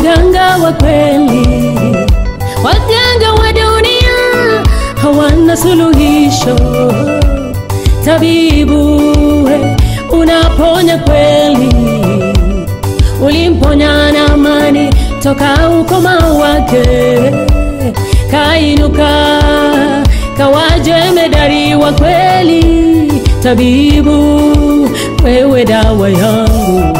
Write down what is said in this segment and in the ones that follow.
mganga wa kweli. Waganga wa dunia hawana suluhisho. Tabibu, we, unaponya kweli. Ulimponya Naamani toka ukoma wake, kainuka kawa jemedari wa kweli. Tabibu, wewe dawa yangu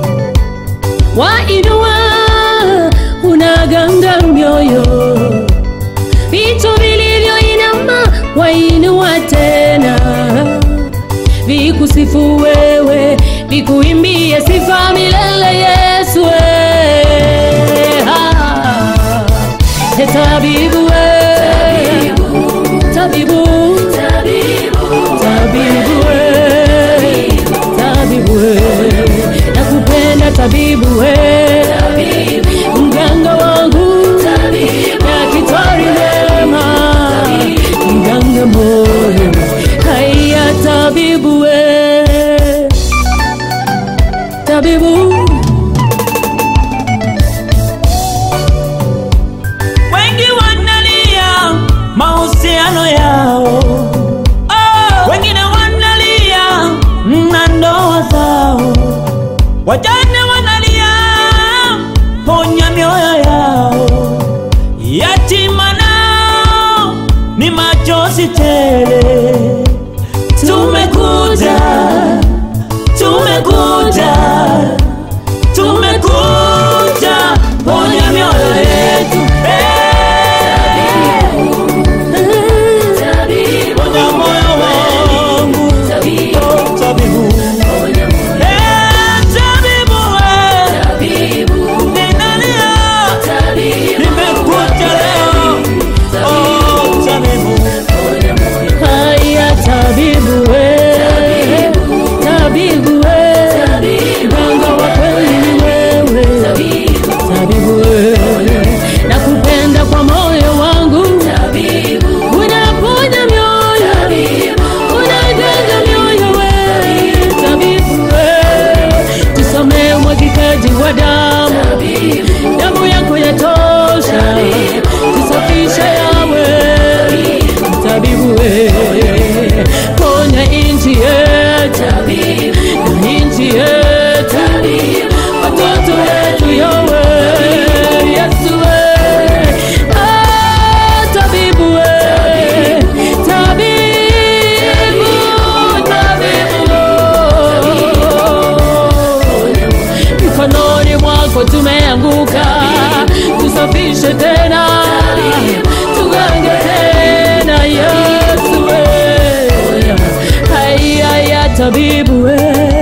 wainua unaganga mioyo, vitu vilivyoinama wainua tena, vikusifu wewe, vikuimbie sifa milele Yesu. we. Ah, e tabibu we, tabibu, tabibu we, tabibu we, nakupenda tabibu we, mganga wangu, daktari mwema, mganga moyo, haya tabibu we, tabibu Wengi wanalia mahusiano yao, oh, wengine wanalia na ndoa zao, wajane wanalia ponya mioyo yao, yatima nao ni machozi tele. Tumekuja, tumekuja, tumekuja ponya mioyo yetu Eh, ponya moyo wangu Oh, tabibu Eh, tabibu eh, ninalia nimekuja leo Oh, tabibu Haya tabibu we, tabibu we, mganga wa kweli ni wewe, tabibu we, nakupenda kwa moyo wangu, unaponya mioyo, unaganga mioyo we, tabibu we, tusamee umwagikaji wa damu, damu yako yatosha, tusafishe yawe tabibu we, ponya inchi yetu na inchi yetu, watoto wetu yawe Yesu we, ah, tabibu we, tabibu, tabibu mikononi mwako tumeanguka, tusafishe tena, tugange tena Yesu we, haya ya tabibu we